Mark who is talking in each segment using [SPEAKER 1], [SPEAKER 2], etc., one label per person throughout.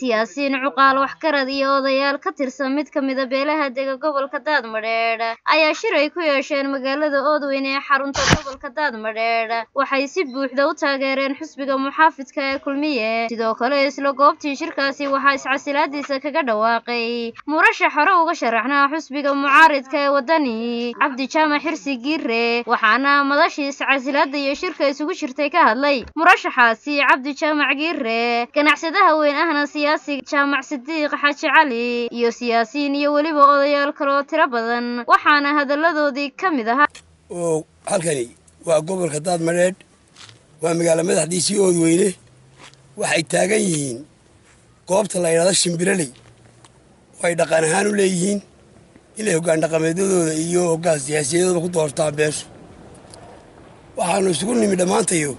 [SPEAKER 1] siyaasiyiin cuqaal waxgarad iyo odayaal ka tirsan mid ka mida beelaha dega gobolka daadmadheedh ayaa shir ay ku yeesheen magaalada oodweyn ee xarunta gobolka daadmadheedh waxay si buuxda u taageereen xusbiga muxaafidka ee kulmiye sidoo kale isla goobtii shirkaasi waxaa iscasilaadiisa kaga dhawaaqay murashax hore uga sharaxnaa xusbiga mucaaridka ee wadani cabdi jaamac xirsi giire waxaana madashii iscasilaada iyo shirka isugu jirtay ka hadlay murashaxaasi cabdi jaamac giire ganacsadaha weyn ahna siyaasiga jaamac sidiiq xaaji cali iyo siyaasiyiin iyo weliba odayaal kaloo tiro badan waxaana hadalladoodii ka mid ahaa
[SPEAKER 2] oo halkani waa gobolka daadmadheedh waa magaalo madaxdiisii oodweyne waxay taagan yihiin goobta la yidhahdo shimbiraley oo ay dhaqan ahaan u leeyihiin inay hoggaan dhaqameedyadooda iyo hoggaan siyaasiyadooda ku doortaan beesha waxaannu isugu nimi dhammaantayo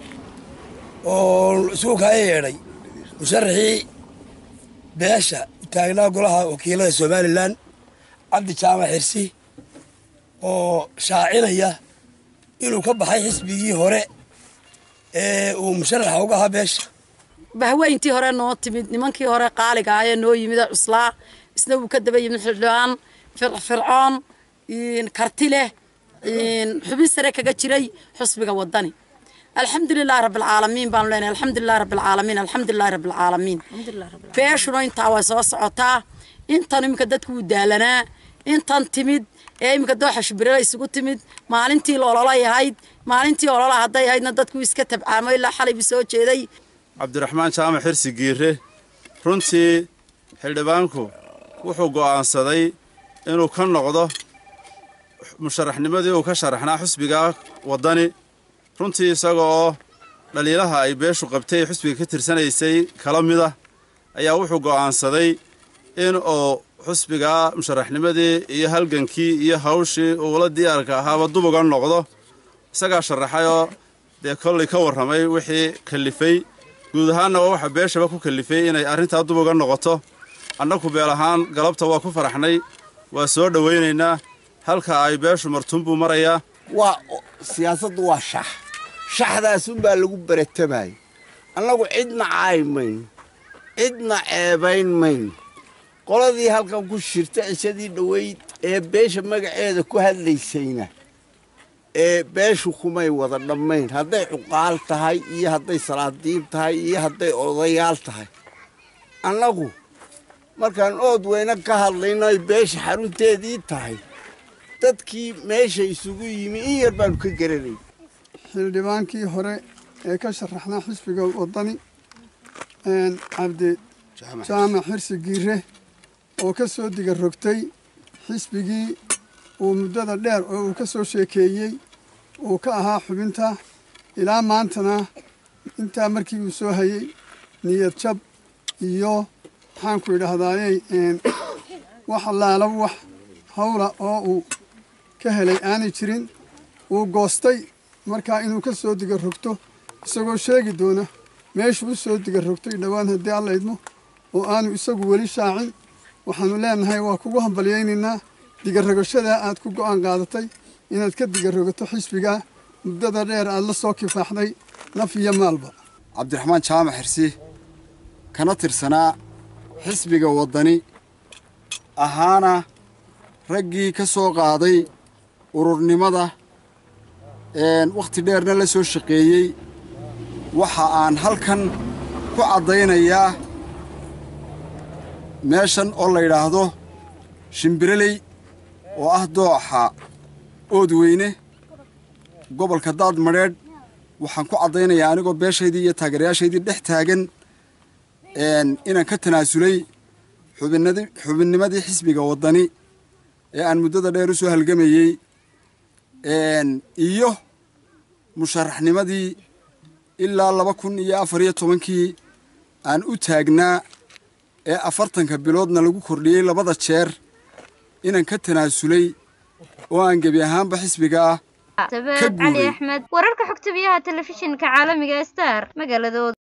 [SPEAKER 2] oo isugu kala yeedhay musharaxii beesha taagnaa golaha wakiilada somalilan cabdi jaamac xirsi oo shaacinaya inuu ka baxay xisbigii hore ee uu musharaxa uga ahaa beesha
[SPEAKER 3] bahweyntii hore noo timid nimankii hore qaaliga ahee noo yimid cuslaa isna wuu ka daba yimid xildhibaan fircoon karti leh xubin sare kaga jiray xusbiga wadani alxamdulilahi rabbilcaalamiin baanu leenahay alxamdulilahi rabbilcaalamiin alxamdulilahi rabbilcaalamiin beeshuna intaa way soo socotaa intan iminka dadku wuu daalanaa intan timid ee iminka dooxa shibirala isugu timid maalintii ololay ahayd maalintii olola hadday ahaydna dadku iska tabcaamo ilaa xalay buu soo jeeday
[SPEAKER 4] cabdiraxmaan jaamac xirsi giire runtii xildhibaanku wuxuu go'aansaday inuu ka noqdo musharaxnimadii uu ka sharaxnaa xusbiga waddani runtii isaga oo dhaliilaha ay beeshu qabtay ee xusbiga ka tirsanaysay kala mida ayaa wuxuu go'aansaday in uu xusbiga musharaxnimadii iyo halgankii iyo hawshii uula diyaarka ahaaba dub uga noqdo isagaa sharaxayoo dee kollay ka warramay wixii kallifay guud ahaanna waa waxa beeshaba ku kallifay inay arrintaa dub uga noqoto annagu beel ahaan galabta waa ku faraxnay waa soo dhowaynaynaa halka ay beeshu martuun buu marayaa
[SPEAKER 5] waa siyaasaddu waa shax shaxdaasunbaa lagu baratamayay annagu cidna caay mayno cidna ceebayn mayno qoladii halkan ku shirta cishadii dhoweyd ee beesha magaceeda ku hadlaysayna ee beeshu kumay wada dhammayn hadday cuqaal tahay iyo hadday salaadiib tahay iyo hadday odayaal tahay annagu markaan ood weyne ka hadlayno ay beesha xarunteedii tahay dadkii meesha isugu yimi in yar baanu ka garanay
[SPEAKER 6] xildhibaankii hore ee ka sharaxnaa xisbiga waddani cabdi jaamac xirsi giire oo ka soo diga rogtay xisbigii uu muddada dheer oo uu ka soo sheekeeyey uu ka ahaa xubinta ilaa maantana intaa markii uu soo hayey niyad jab iyo maxaanku idhahdaayey wax allaala wax hawla oo uu ka helay aanay jirin uu goostay markaa inuu ka soo diga rogto isagoo sheegi doona meeshuu u soo diga rogtay dhowaan haddii alla idmo oo aanu isagu weli shaacin waxaannu leenahay waa kugu hambalyaynaynaa digarogoshadaa aad ku go'aan qaadatay inaad ka digarogato xisbigaa muddada dheer aad la soo kifaaxday naf iyo maalba
[SPEAKER 7] cabdiraxmaan jaamac xirsi kana tirsanaa xisbiga waddani ahaana raggii ka soo qaaday ururnimada wakhti dheerna la soo shaqeeyey waxa aan halkan ku caddaynayaa meeshan oo la yidhaahdo shimbireley oo ah dooxa oodweyne gobolka daadmadheedh waxaan ku caddaynayaa anigoo beeshaydii iyo taageerayaashaydii dhex taagan inaan ka tanaasulay xubinnimadii xisbiga waddani ee aan muddada dheer u soo halgamayey iyo musharaxnimadii ilaa laba kun iyo afar iyo tobankii aan u taagnaa ee afartanka biloodna lagu kordhiyey labada jeer inaan ka tanaasulay oo aan gebi ahaanba xisbiga ah
[SPEAKER 1] sabeed cali axmed wararka xogta biyaha telefishinka caalamiga star magaaladooda